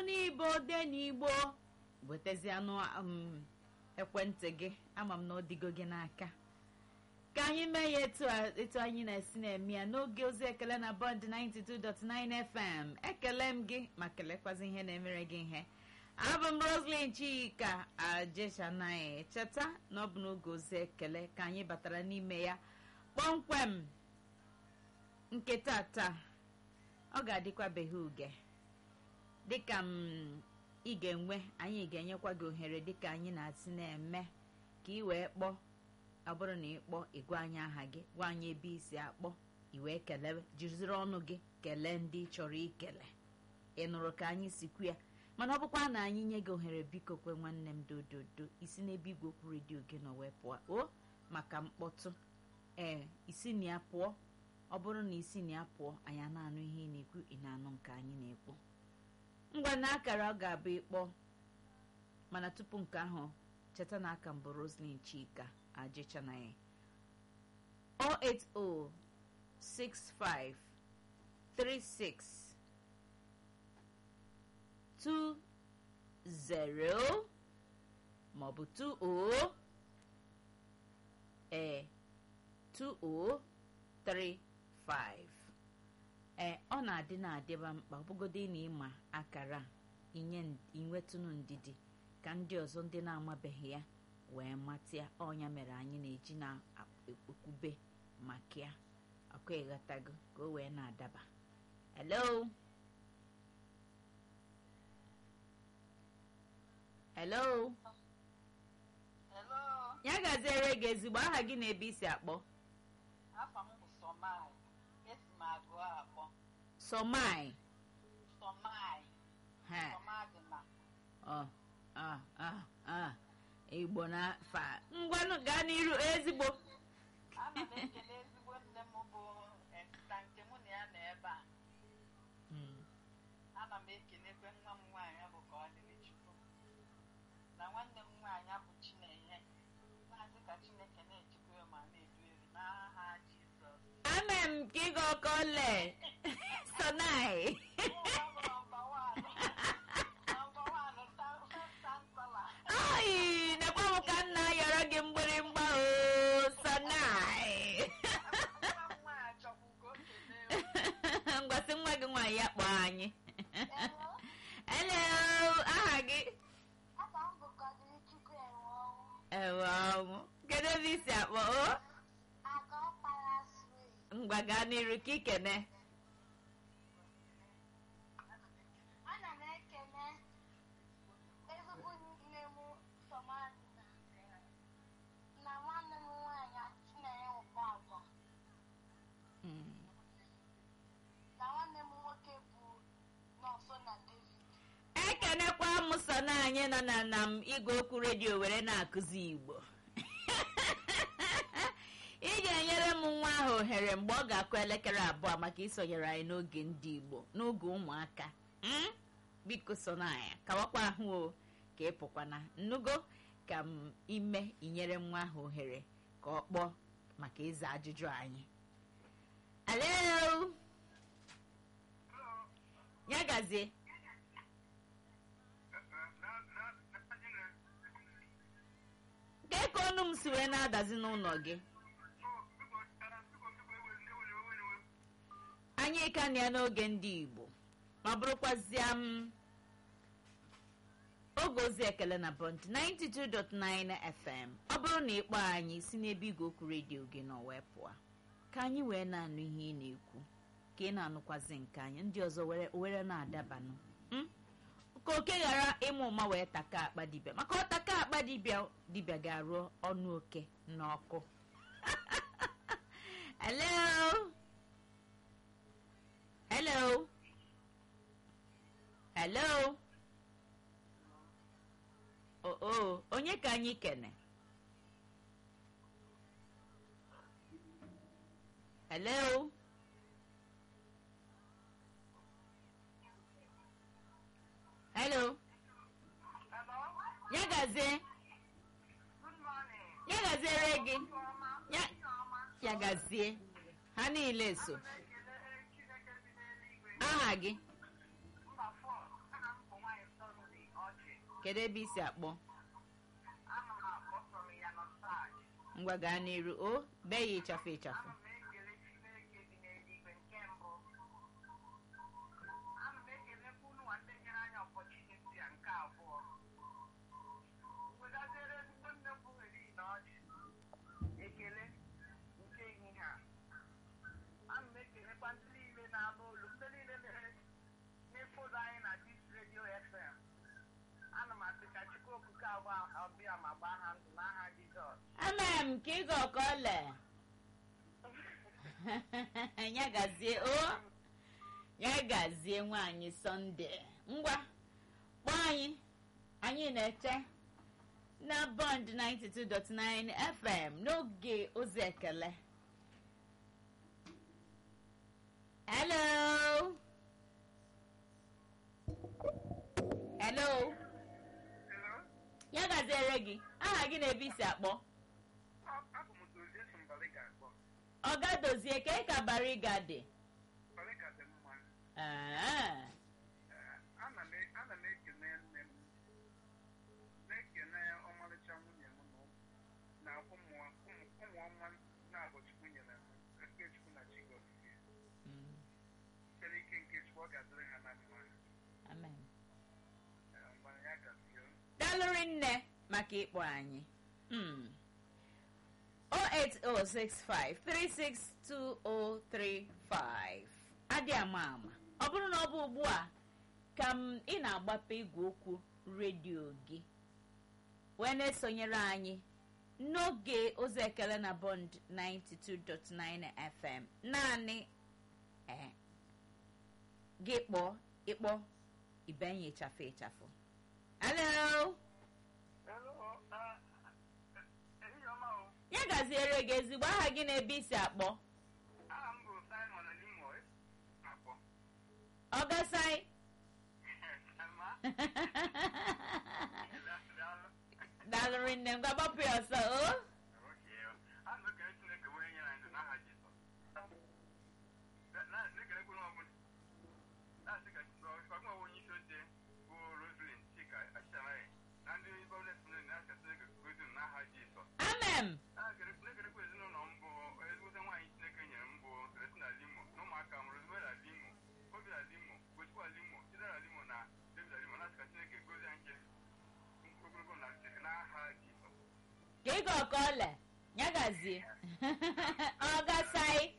n'ibo de n'igbo wetazianụ um, ekwentị gị ama m na ọ dịgo gị n'aka ka anyị mee ya etu a- etu anyị na-esi na-eme ya n'oge ozi ekele na bọnd 92.9 fm ekele m gị ma kelekwazi ihe na-emere gị ihe abụ m roslyn chika ajechanaghị cheta na ọ bụ n'oge ozi ekele ka anyị batara n'ime ya kpọmkwem nke tata ọ ga-adịkwabeghị uge dịka m ị ga-enwe anyị ga-enyekwa gị ohere dịka anyị na-asị na-eme ka ị wee kpọọ ọ bụrụ na ị kpọọ ịgwa anyị aha gị gwa anyị ebe isi akpọ ị wee kelee jiriziri ọnụ gị kelee ndị ị chọrọ ikele ị nụrụ ka anyị si kwu ya mana ọ bụkwa na anyị nye gị ohere biko kwe nwanne m dododo isi n'ebe igwe okwu redio gị nọ wee pụọ o maka mkpọtụ ee isi na ya pụọ ọ bụrụ na isi na ya pụọ anyị a na-anụ ihe ị na-ekwu ị na-anụ nke anyị na-ekwu ngwa na akara ọ ga-abụ ịkpọ mana tupu nke ahụ cheta na aka mbụ roslyn chika ajechanaghị 080653620 maọbụ 20 ee 2035 ee ọ na-adị na-adịba mkpa ọbụgodị na ịma akara inye inwetụnụ ndidi ka ndị ọzọ ndị na-amabeghị ya wee matịa ọnya mere anyị na-eji na-ekwube maka ya ọkụ ịghọtago ka o wee na-adaba hello hello Hello, ya gaziere gị ezigbo aha gị na ebe isi akpọ afa m bụ Somai. Esi m agụ akpọ. somai Somai. ha Somadina. ọ ọ ọ ọ igbo na fa ngwanụ gaa n'iru ezigbo Ana m ekele ezigbo nne m bụ Esther nke mụ na ya nọ ebe a. Mm. Ana m ekelekwe nwa m nwaanyị bụ ka ọ dịrị Chukwu. Na nwanne m nwaanyị bụ Chinenye. Na-asị ka Chineke na-echekwa ya ma na-edu elu n'aha Jizọs. amen ka ịga ọkọ le sonai Ụwa bụ nọmba wan. Nọmba wan, ta- first chancellor. ai nekwa m ka nna yọrọ gị mgbịrịmgba o sonai Nwa m nwaanyị chọkwu ka o kelee m. ngwasị nwa gị nwaanyị ya kpọọ anyị Hello, hello aha gị aka m bụ Godilichukwu Enweọnwụ. ewe ọnwụ kedu ebe isi akpọ o Aga ọkpara Swee. ngwa gaa n'iru ka ikene Ana m ekele ezigbo nne m Somadina na nwanne m nwaanyị Chinenye Ụkpọagwa Mm. na nwanne m nwoke bụ Nọọsụ na David. ekenekwa m so na anyị nọ na na m igwe okwu redio were na-akụzi igbo ị ga-enyere m nwa ahụ ohere mgbe ọ ga-akụ elekere abụọ maka isonyere anyị n'oge ndị igbo n'oge ụmụaka Mm? biko so na anyị kawakwa ahụ o ka ị pụkwana nnugo ka m ime inyere nwa ahụ ohere ka ọ kpọọ maka ịza ajụjụ anyị alo ya gazie Kee ka ọnụ m si wee na-adazi n'ụlọ gị anyị ka na ya n'oge ndị igbo ma bụrụkwazịa m oge ozi ekele na bọnt 92.9 fm ọ bụrụ na ịkpọ anyị si n'ebe igwe okwu redio gị nọ wee pụọ ka anyị wee na-anụ ihe ị na-ekwu ka ị na-anụkwazi nke anyị ndị ọzọ were were na-adabanụ mm? ka oke ghara ịmụ ụma wee taka akpa dibịa maka ọ taka akpa dibịa dibịa ga-arụ ọnụ oke n'ọkụ hello hello hello o o onye ka anyị kene hello hello ya gazie ya gaziere gị ya ya gazie ha niile so aha gị kedu ebe isi akpọ Ana m akpọ from Yanotag. ngwa gaa n'iru o bee ya ịchafụ ịchafụ Ana m ekele Chineke dị n'eluigwe nke mbụ. Ana m ekelekwa unu nwa ndị nyere anyị ọpọchuniti a nke abụọ. Wegaziere ezigbo nne m bụ Heli na ọjị. Ekele nke ehihie a. Ana m ekelekwa ndị niile na-anụ olu, ndị niile na-efodo anyị na Dis Radio FM. Ana m asị ka Chukwu okike abụọ ọbịa ma gbaa ha ndụ n'aha Jizọs. ama m ka ị ga ọka ọle ya gazie o ya gazie nwaanyị sọnde ngwa kpọọ anyị anyị na-eche na bond 92.9 fm n'oge ozi ekele hello hello Hello? ya gaziere gị aha gị na ebe isi akpọ Abụ m Dozie Simbaliga akpọ. ọga dozie ka ị ka bariga dị Baliga dị mma. Ah, Ee, Ana m e- ana m ekele nne m na-ekele ọmarịcha nwunye m na na ụmụ ụmụ- ụmụ ọma na-abụ Chukwu nyere m nke Chukwu na chi gọzie. mm, Site n'ike nke Chukwu ọ ga-adịrị ha na mma. amen. Ee, Mgbe ya gazie. dalụrị nne maka ịkpọ anyị Mm. 08065362035 adị ama ama ọ bụrụ na ọ bụ ugbu a ka m ị na-agbape igwe okwu redio gị wee na-esonyere anyị n'oge ozi ekele na bond 92.9 fm naanị eh, gị kpọọ ịkpọ ibenye ịchafụ ịchafụ hello Hello, ah, ehihie ọma o. ya gaziere gị ezigbo aha gị na ebe isi akpọ Aha m bụ Simon Elimo akpọ. ọgasai Ama? Daalụ. dalụrị nne m gbapụ ya ọsọ o Ana m ekele Chineke onye nyere anyị ndụ n'aha Jizọs. Na- na-ekelekwa onye ọbụla. Na-asị ka ọgụma onye isi oche bụ Roselyn Chika Achịchanaghị na ndị gọọmenti niile na-asị Chineke gozi m n'aha Jizọs. amen Na-ekele- na-ekelekwa ezinụlọ m bụ ezigbote nwaanyị Chineke nyere m bụ Celestina Limo na ụmụaka m Rosemary Limo, Obia Limo, Gochukwu Limo, Chidera Limo na David Limo na-asị ka Chineke gozie anyị ogologo na Chineke n'aha Jizọs. ka ị ga ọka ọle ya gazie ọgasai